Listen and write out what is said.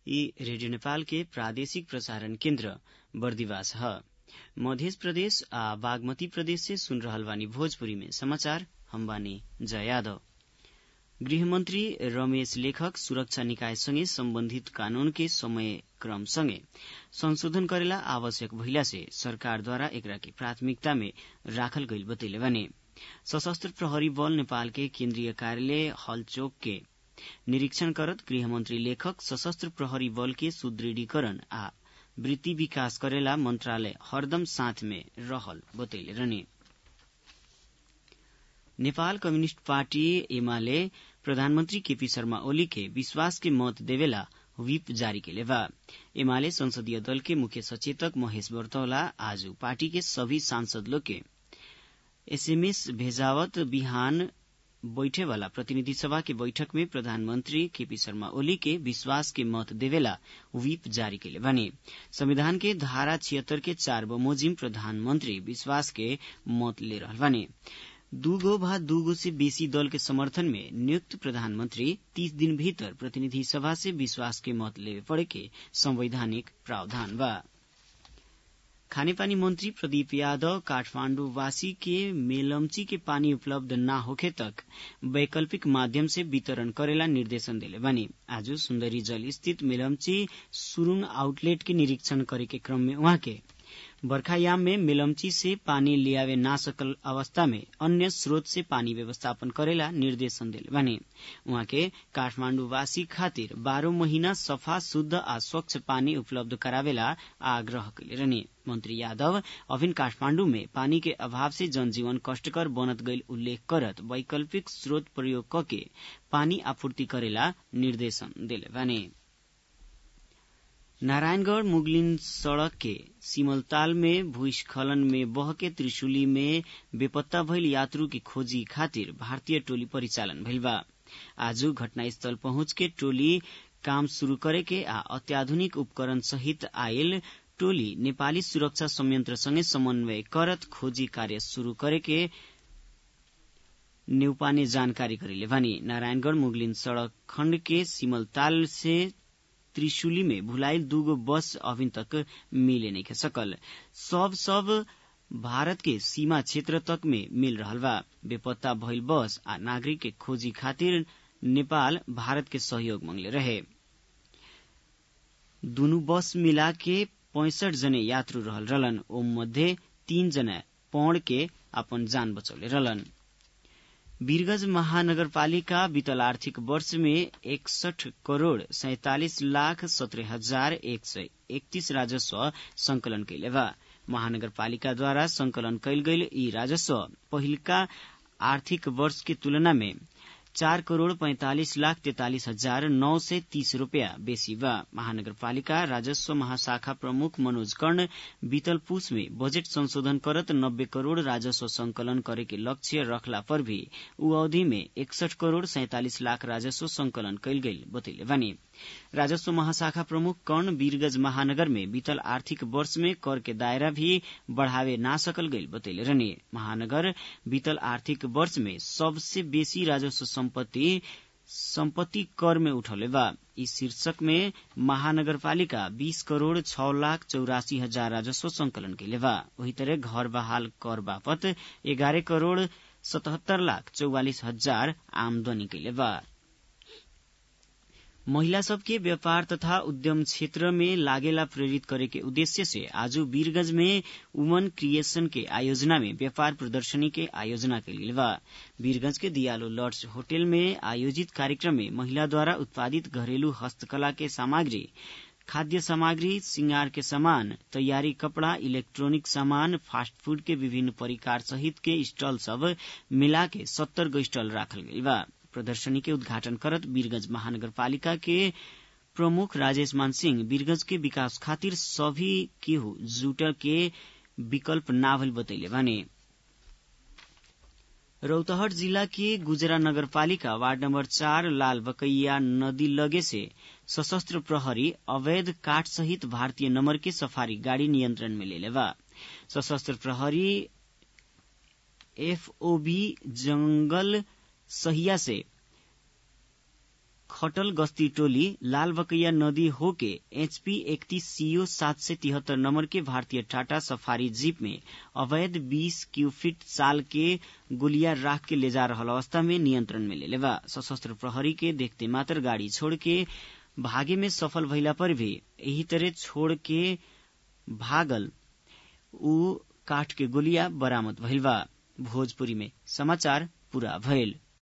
ई रेडियो नेपाल के प्रादेशिक प्रसारण केन्द्र बर्दिवास ह मध्य प्रदेश आ बागमती प्रदेश से सुन रहल बानी भोजपुरी में समाचार हम बानी जया यादव गृहमन्त्री रमेश लेखक सुरक्षा निकाय सँगै सम्बन्धित कानून के समय क्रम सँगै संशोधन करेला आवश्यक भइला से सरकारद्वारा एकरा के प्राथमिकता में राखल गइल बतैले बानी सशस्त्र प्रहरी बल नेपाल के केन्द्रीय कार्यालय हलचोक के निरीक्षण करत गृहमन्त्री लेखक सशस्त्र प्रहरी बल के सुदृढीकरण आ वृत्ति विकास करेला मन्त्रालय हरदम साथ में रहल बतैले रहने नेपाल कम्युनिष्ट पार्टी एमाले प्रधानमन्त्री केपी शर्मा ओली के विश्वास के मत देवेला व्हिप जारी केले बा एमाले संसदीय दल के मुख्य सचेतक महेश बर्तौला आज पार्टी के सभी सांसद लोग के एसएमएस भेजावत बिहान बैठे वाला प्रतिनिधि सभा के बैठक में प्रधानमंत्री केपी शर्मा ओली के विश्वास के मत देवेला व्हिप जारी केले बने संविधान के धारा छिहत्तर के चार बमोजिम प्रधानमंत्री विश्वास के मत ले रहल बने दूगो भा दूगो से बेसी दल के समर्थन में नियुक्त प्रधानमंत्री तीस दिन भीतर प्रतिनिधि सभा से विश्वास के मत लेवे पड़े के संवैधानिक प्रावधान बा खानेपानी मंत्री प्रदीप यादव काठमांडूवासी के मेलम्ची के पानी उपलब्ध न होखे तक वैकल्पिक माध्यम से वितरण करेला निर्देशन दिले बनी आज सुन्दरी जल स्थित मेलम्ची सुरुङ आउटलेट के निरीक्षण करे के क्रम में वहाँ के बर्खायाम में मेलम्ची से पानी लियावे ना सकल अवस्था में अन्य स्रोत से पानी व्यवस्थापन करेला निर्देशन दिले बने उहाँ के काठमाण्डुवासी खातिर बाह्र महीना सफा शुद्ध आ स्वच्छ पानी उपलब्ध करावेला आग्रह कैले रहने मंत्री यादव अभिन काठमाण्डु में पानी के अभाव से जनजीवन कष्टकर बनत गईल उल्लेख करत वैकल्पिक स्रोत प्रयोग कके पानी आपूर्ति करेला निर्देशन दिले बने नारायणगढ़ मुगलिन सड़क के सिमलताल में भूस्खलन में बह के त्रिशुली में बेपत्ता भइल यात्रु की खोजी खातिर भारतीय टोली परिचालन भइल बा आज घटनास्थल पहुंच के टोली काम शुरू करे के आ अत्याधुनिक उपकरण सहित आयल टोली नेपाली सुरक्षा संयंत्रसँगै समन्वय करत खोजी कार्य शुरू करे के न्यौपाने जानकारी करेले भनी नारायणगढ़ मुगलिन सड़क खण्ड के सिमलताल से त्रिशुली में भुलाइल दूगो बस अभी तक मिले नहीं सकल सब सब भारत के सीमा क्षेत्र तक में मिल रहल बा बेपत्ता भइल बस आ नागरिक के खोजी खातिर नेपाल भारत के सहयोग मांगले रहे दुनु बस मिला के पैंसठ जने यात्रु रहल रहलन ओ मध्ये तीन जना पौड़ के अपन जान बचौले रहलन वीरगंज महानगरपालिका बीतल आर्थिक वर्ष में इकसठ करोड़ सैतालिस लाख सत्रह हजार एक सय एकतीस राजस्व संकलन कैले बा महानगरपालिकाद्वारा संकलन कैल गईल यी राजस्व पहिलका आर्थिक वर्ष के तुलना में चार करोड़ पैंतालिस लाख तैतालिस हजार नौ सय तीस रूपियाँ बेसी बा महानगरपालिका राजस्व महाशाखा प्रमुख मनोज कर्ण बीतल पूस में बजेट संशोधन करत नब्बे करोड़ राजस्व संकलन करे के लक्ष्य रखला पर भी उ अवधि में इकसठ करोड़ सैतालिस लाख राजस्व संकलन कैल गईल बतैले बानी राजस्व महाशाखा प्रमुख कर्ण वीरगंज महानगर में बीतल आर्थिक वर्ष में कर के दायरा भी बढ़ावे ना सकल गईल बतैले रहने महानगर बीतल आर्थिक वर्ष में सबसे बेसी राजस्व सम्पत्ति सम्पत्ति कर में उठौले बा इस शीर्षक में महानगरपालिका 20 करोड़ छह लाख चौरासी हजार राजस्व संकलन कैले बा वही तरह घर बहाल कर बापत एघारह करोड़ सतहत्तर लाख चौवालिस हजार आमदनी कैले बा महिला सबके व्यापार तथा उद्यम क्षेत्र में लागेला प्रेरित करे के उद्देश्य से आज वीरगंज में वुमन क्रिएशन के आयोजना में व्यापार प्रदर्शनी के आयोजना कैल बा वीरगंज के दियालो लॉर्ड्स होटल में आयोजित कार्यक्रम में महिला द्वारा उत्पादित घरेलू हस्तकला के सामग्री खाद्य सामग्री श्रृंगार के सामान तैयारी कपड़ा इलेक्ट्रॉनिक सामान फास्ट फूड के विभिन्न परिकार सहित के स्टॉल सब मिला के सत्तर गो स्टॉल राखल गई बा प्रदर्शनी के उद्घाटन करत वीरगंज महानगरपालिका के प्रमुख राजेश मान सिंह वीरगंज के विकास खातिर सभी केहू जुट के विकल्प नाभल बतैले बाने रौतहट जिला के गुजरा नगरपालिका वार्ड नंबर चार लाल बकैया नदी लगे से सशस्त्र प्रहरी अवैध काठ सहित भारतीय नंबर के सफारी गाड़ी नियंत्रण में ले लेवा सशस्त्र प्रहरी एफओबी जंगल सहिया से खटल गस्ती टोली लाल बकैया नदी होके एचपी इकतीस सीओ सात सय तिहत्तर नंबर के भारतीय टाटा सफारी जीप में अवैध बीस क्यूफिट साल के गोलिया राख के ले जा रहल अवस्था में नियंत्रण में ले बा सशस्त्र प्रहरी के देखते मात्र गाड़ी छोड़ के भागे में सफल भइला पर भी यही तरह छोड़ के भागल ऊ काठ के गोलिया बरामद भइल बा भोजपुरी में समाचार पूरा भइल